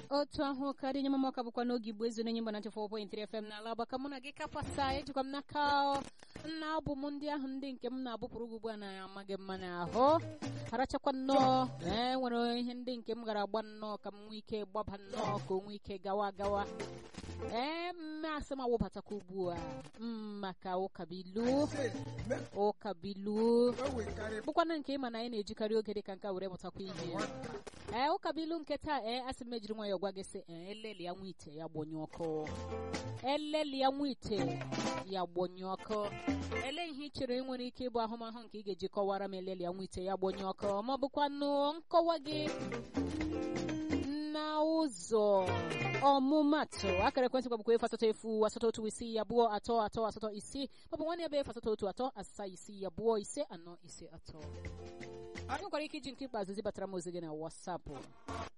otu ahụ karịa nye mamaka bụkwa n'oge igbo ezu na-enye mba 94.3 FM n'ala Aba ka mụ na gị kapasa ejikwa m n'aka nna abụ m ndị ahụ ndị nke m na-abụpụrụ gị ugbu a na-amaghị mma n'ahụ arachakwa nnọọ ee nwere ihe ndị nke m gara agba nnọọ ka m nwee ike gbaba nnọọ ka o nwee ike gawa gawa ee mmasị m awụbatakwa ugbu a maka ụkabilu ụkabilu bụkwana nke ịma na anyị na-ejikarị oge dịka nka were mụtakwa ihe ee ụkabilu nke taa ee asị m ejiri nwayọọ gwa gị sị ee eleli ya nwa ite ya gbonye ọkụ eleli ya nwa ite ya gbonye ọkụ ele ihe ị chere nwere ike ịbụ ahụmahụ nke ị ga-eji kọwara m eleli ya nwa ite ya gbonye ọkụ ma ọ bụkwanụ nkọwa gị na ụzọ ọmụmatụ akara ekwentị gwa bụkwa efu asatọ efu asatọ otu isii abụọ atọ atọ asatọ isii maọbụ nwanne ebe efu asatọ otu atọ asaa isii abụọ ise anọ ise atọ ị nwekwara ike iji nke ikpeazụ zibatara m ozi gị na wasapụ